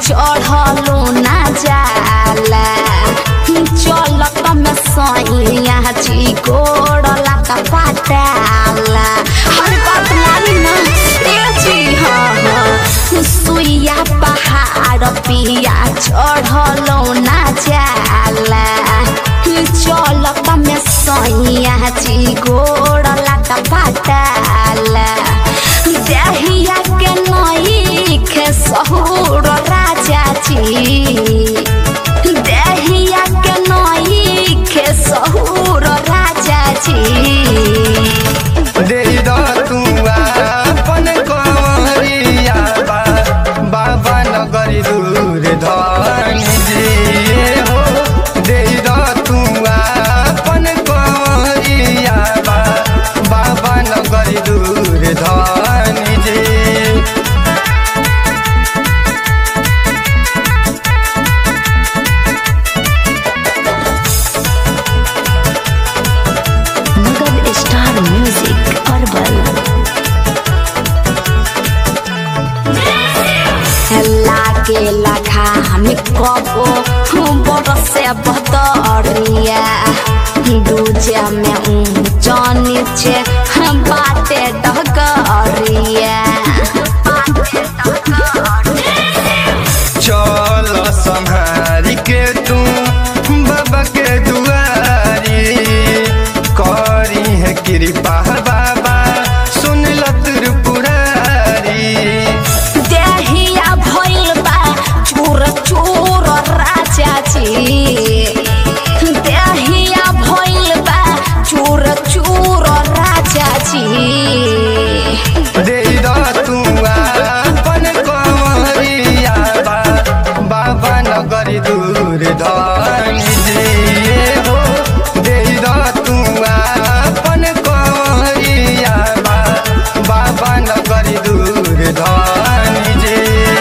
चढ़लो ना जाला चलत में सैया जी गोड़ला का पाटाला हर बात मानी ना ए जी हाँ हाँ सुइया पहाड़ पिया चढ़लो ना जाला चलत में सैया जी गोड़ला का पाटाला देहिया के नई खे सहुर राजा जी देहिया के नई खे सहुर राजा जी देई द तू आपन कमरिया बा बाबा नगरी दूर धनी जी हो देई द तू आपन कमरिया बा बाबा नगरी दूर धनी जी मगध स्टार म्यूजिक अरबल लागे लखा हम कबो बरसे बतरिया दूजे में ऊंच नीचे बाटे डगरिया चल संहारी के तू बाबा के दुआरी करी है कृपा बाबा सुन ल त्रिपुरारी देहिया भइल बा चूर चूर राजा जी देहिया भइल बा चूर चूर राजा जी दे द तू आपन कमरिया बा बाबा नगरी दूर धनी जी हो दे द तू आपन कमरिया बा बाबा नगरी दूर धनी जी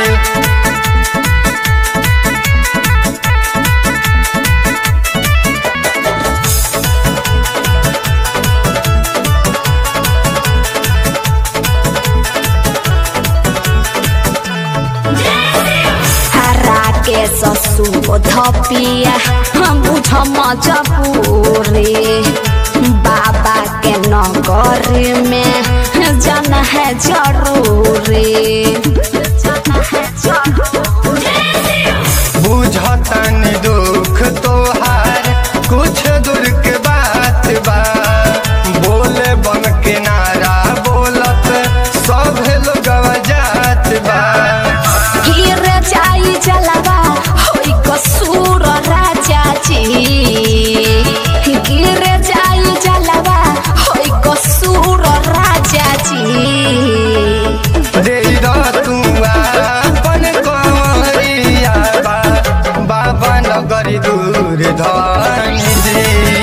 हरा के ससुर धपिया हम बुझ मजबूरी बाबा के नगर में जाना है जरूरी बुझतन दुख तोहार कुछ दूर के बात बा बोले बन के नारा बोलत सब लोग जात बा गिर जाई जलवा होई कसूर राजा जी गिर जाई जलवा होई कसूर राजा जी दे द तू आपन कमरिया बा बाबा नगरी दूर धनी जी